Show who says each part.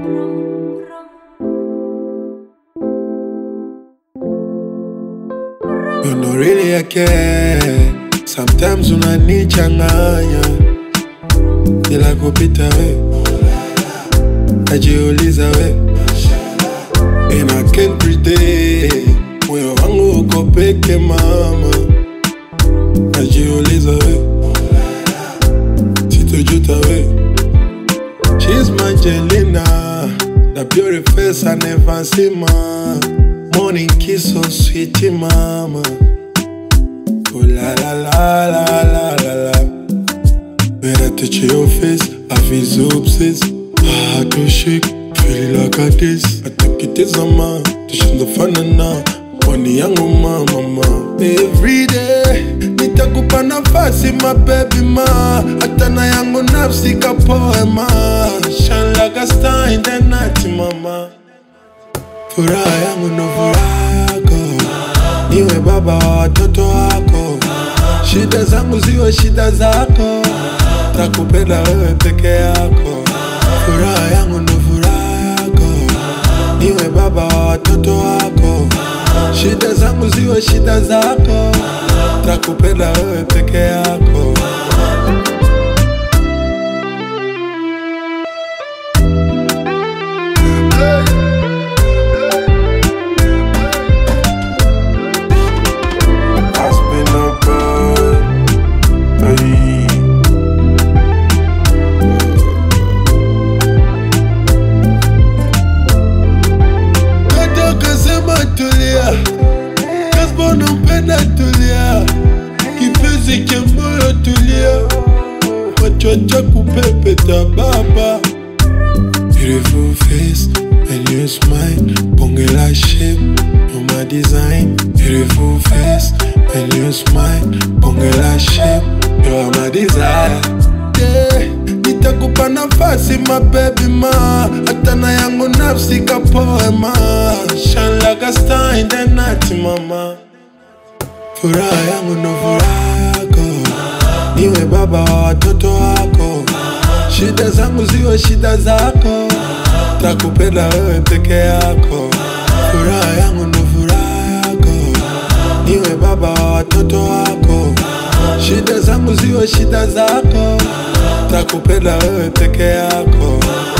Speaker 1: You know really I care. Sometimes unanichanganya bila kupita we, najiuliza we, and I can't pretend. Moyo wangu uko peke mama, najiuliza we, sitojuta we. She's my Angelina, the beauty face I never see ma. Morning kiss so sweet mama. Oh la la la la la la la. When I touch your face, I feel so obsessed. I had to shake, feel like a this. I think it is a man, tushinda fanana. Pwani yangu mama ma. Every day, nitakupa nafasi my baby ma. Hata na yangu nafsi kapoe ma. Shine like a star in the night mama. Furaha yangu ndo furaha yako, niwe baba wa watoto wako. Shida zangu ziwe shida zako, takupenda wewe peke yako. Furaha yangu ndo furaha yako, niwe baba wa watoto wako. Shida zangu ziwe shida zako, takupenda wewe peke yako. Has been a bird, hey. Hata ukasema tulia, kasma unampenda tulia, kipenzi cha moyo tulia, machocha kupepeta baba. Beautiful face, when you smile, bonge la shape, you're my design. Beautiful face, when you smile, bonge la shape, you're my desire. Yeah, nitakupa nafasi my baby ma, hata na yangu nafsi kapoe ma. Shine like a star in the night mama. Furaha yangu ndo furaha yako, niwe baba wa watoto wako. Shida zangu ziwe shida zako, takupenda wewe peke yako. Furaha yangu ndo furaha yako, niwe baba wa watoto wako. Shida zangu ziwe shida zako, takupenda wewe peke yako.